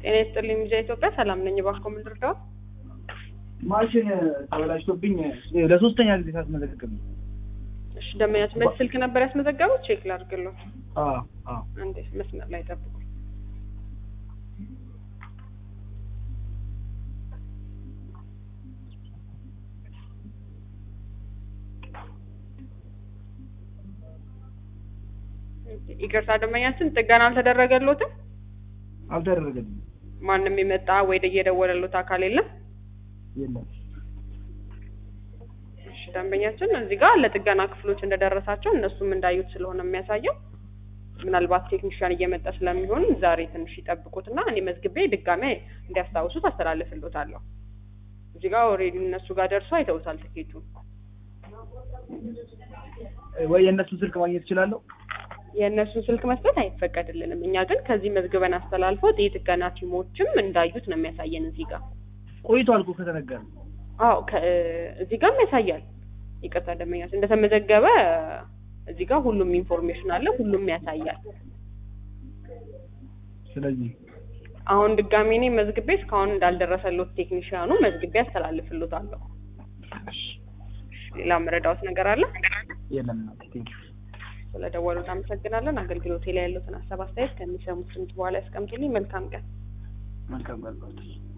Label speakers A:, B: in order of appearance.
A: ጤና ይስጥልኝ ሚዲያ ኢትዮጵያ ሰላም ነኝ። እባክዎ ምን ልርዳዎት?
B: ማሽን ተበላሽቶብኝ ለሶስተኛ ጊዜ ሳስመዘግብ ነው።
A: እሺ ደንበኛችን በዚህ ስልክ ነበር ያስመዘገቡት? ቼክ ላድርግልዎት።
B: አዎ አዎ
A: አንዴ መስመር ላይ ጠብቁ። ይቅርታ ደንበኛችን ጥገና አልተደረገልዎትም?
B: አልተደረገልኝም።
A: ማንም የመጣ ወይ እየደወለልዎት አካል የለም?
B: የለም
A: እሺ ደንበኛችን እዚህ ጋር ለጥገና ክፍሎች እንደደረሳቸው እነሱም እንዳዩት ስለሆነ የሚያሳየው ምናልባት ቴክኒሽያን እየመጣ ስለሚሆን ዛሬ ትንሽ ይጠብቁትና እኔ መዝግቤ ድጋሜ እንዲያስታውሱት አስተላልፍልዎታለሁ። እዚህ ጋር ኦልሬዲ እነሱ ጋር ደርሶ አይተውታል ትኬቱን።
B: ወይ የእነሱን ስልክ ማግኘት እችላለሁ?
A: የእነሱን ስልክ መስጠት አይፈቀድልንም። እኛ ግን ከዚህ መዝግበን አስተላልፈው የጥገና ቲሞችም እንዳዩት ነው የሚያሳየን እዚህ ጋር።
B: ቆይቷል እኮ ከተነገረ።
A: አዎ ከ- እዚህ ጋርም ያሳያል። ይቅርታ ደንበኛችን እንደተመዘገበ እዚህ ጋር ሁሉም ኢንፎርሜሽን አለ፣ ሁሉም ያሳያል።
B: ስለዚህ
A: አሁን ድጋሜ እኔ መዝግቤ እስካሁን እንዳልደረሰሎት ቴክኒሽያኑ መዝግቤ አስተላልፍሎታለሁ። ሌላ መረዳዎት ነገር አለ?
B: የለም እናቴ ቴንኪው።
A: ስለደወሉት አመሰግናለን። አገልግሎቴ ላይ ያሉትን ሀሳብ አስተያየት ከሚሰሙት ድምጽ በኋላ ያስቀምጡልኝ። መልካም ቀን።
B: መልካም ቀን